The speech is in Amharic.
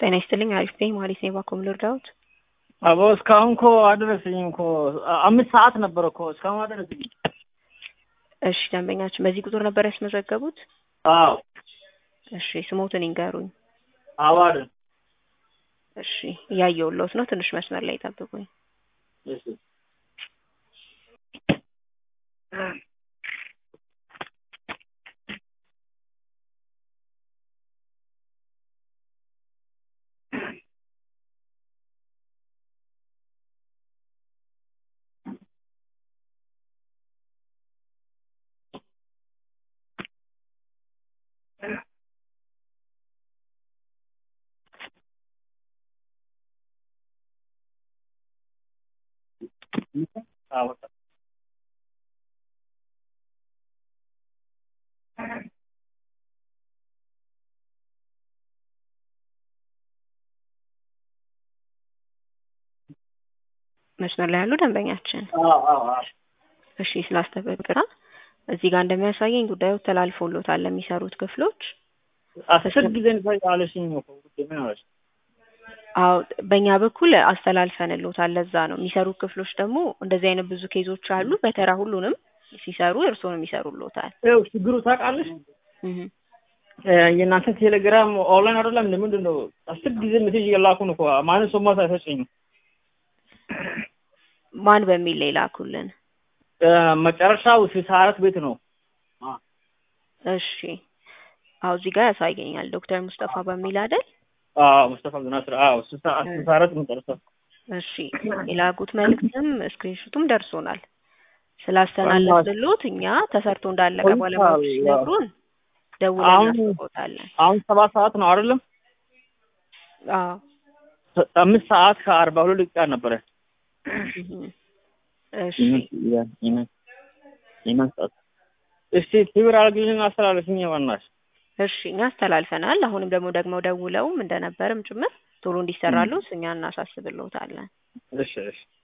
ጤና ይስጥልኝ። አሪፍ ነኝ። ማለት ነው። ባኮም ልርዳዎት? አቦ እስካሁን እኮ አደረሰኝም እኮ አምስት ሰዓት ነበር እኮ እስካሁን አደረሰኝ። እሺ ደንበኛችን በዚህ ቁጥር ነበር ያስመዘገቡት? አዎ እሺ ስሞትን ይንገሩኝ። አዋድ እሺ እያየሁልዎት ነው። ትንሽ መስመር ላይ ጠብቁኝ። እሺ አዎ መስመር ላይ ያሉ ደንበኛችን አዎ አዎ እሺ ስላስተበቅራ እዚህ ጋር እንደሚያሳየኝ ጉዳዩ ተላልፎሎታል ለሚሰሩት ክፍሎች። አስር ጊዜ አለሽኝ እኮ ውዴ ምን አለሽ? አዎ በእኛ በኩል አስተላልፈንሎታል። ለዛ ነው የሚሰሩት ክፍሎች ደግሞ እንደዚህ አይነት ብዙ ኬዞች አሉ። በተራ ሁሉንም ሲሰሩ እርስዎንም ይሰሩሎታል። ይኸው ችግሩ ታውቃለሽ፣ እህ የእናንተ ቴሌግራም ኦንላይን አይደለም እንደ ምንድን ነው? አስር ጊዜ ሜሴጅ የላኩን እኮ ማንም ሰው ማታ አይሰጭኝም። ማን በሚል ላይ ላኩልን? መጨረሻው ስልሳ አራት ቤት ነው። እሺ አዎ እዚህ ጋር ያሳየኛል ዶክተር ሙስጠፋ በሚል አይደል? አዎ ሙስጠፋ ብናስር አዎ ስልሳ ስልሳ አራት መጨረሻ እሺ የላኩት መልእክትም ስክሪንሹቱም ደርሶናል። ስላስተላለፍንሎት እኛ ተሰርቶ እንዳለቀ ቆይቷል፣ ባለሙያዎች ያው። ሲነግሩን ደውለን አሁን- እናስቆጣለን። አሁን ሰባት ሰዓት ነው አይደለም? አዎ አምስት ሰዓት ከአርባ ሁለት ደቂቃ ነበረ። እህ እሺ እስቲ ክብር አድርግልኝ አስተላለፍኝ ዋናሽ እሺ እኛ አስተላልፈናል። አሁንም ደግሞ ደግሞ ደውለውም እንደነበርም ጭምር ቶሎ እንዲሰራሉት እኛ እናሳስብልዎታለን። እሺ እሺ